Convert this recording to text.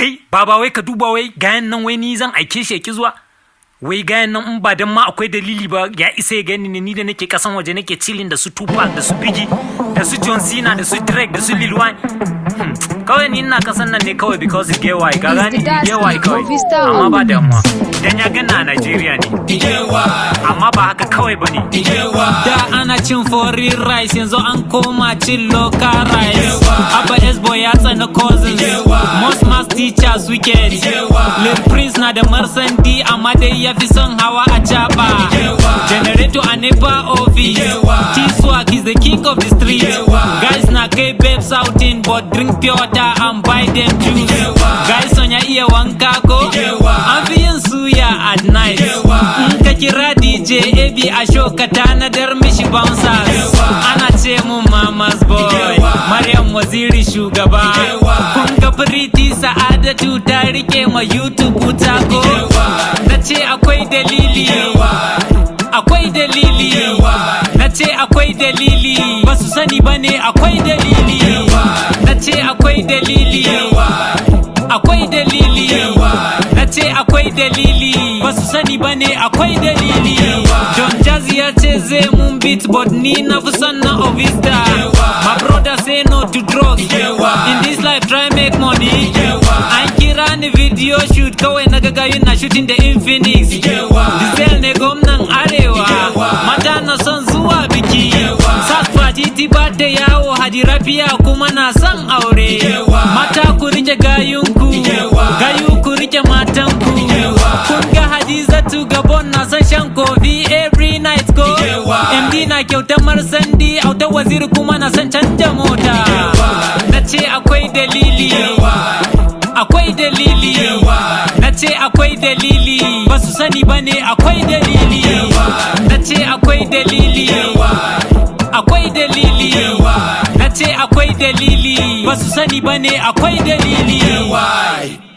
kai baba wai ka duba wai gayan nan wai ni zan aike shi ya ki zuwa wai gayan nan in ba dan ma akwai dalili ba ya isa ya gani ne ni da nake kasan waje nake chilling da su Tupac da su Biggie da su John Cena da su Drake da su Lil Wayne Hmm, kawai ni ina kasan nan ne kawai because get why ka gani get why kawai amma ba damuwa dan ya gana a Nigeria ne amma ba haka kawai bane Da ana cin foreign rice yanzu an koma cin local rice. Abba Esbo ya tsani cousins. Most mass teachers wicked. Lil Prince na da marsandi amma dai ya fi son hawa a jaba. Generator a nepa office. T-Swag is the king of the street. Guys na kai babes outing but drink pure water and buy them juice. Guys on ya iya wanka ko? An fi yin suya at night. In ka kira DJ AB a show ka tanadar mishi bouncers. Ana ce mun mama's boy. Maryam Waziri shugaba. Kun ga Pretty Sa'adatu ta rike ma YouTube wuta ko? Na ce akwai dalili. Akwai dalili. Na ce akwai dalili. Ba su sani ba ne akwai dalili. Na ce akwai dalili. Akwai dalili. Na ce akwai dalili. Ba su sani ba ne akwai dalili. Don Jazzy ya ce zai mun beat but ni na fi son na Ovista. My brother say no to drugs. In this life try make money. An kira ni video shoot kawai na gagayu na shooting da Infinix. Diesel ne gwamnan arewa. Mata na son zuwa biki. Sasfa titi ba da yawo hadi rafiya kuma na son aure. Mata ku rike gayunku. Gayu ku rike matanku. Kun ga Hadizatu Gabon na son shan kofi every night ko. MD na kyautar marsandi auta waziri kuma na son canja mota. Na ce akwai dalili. Akwai dalili. Na ce akwai dalili. Ba su sani ba ne akwai dalili. Na ce akwai dalili. Akwai dalili. Na ce akwai dalili. Ba su sani ba ne akwai dalili.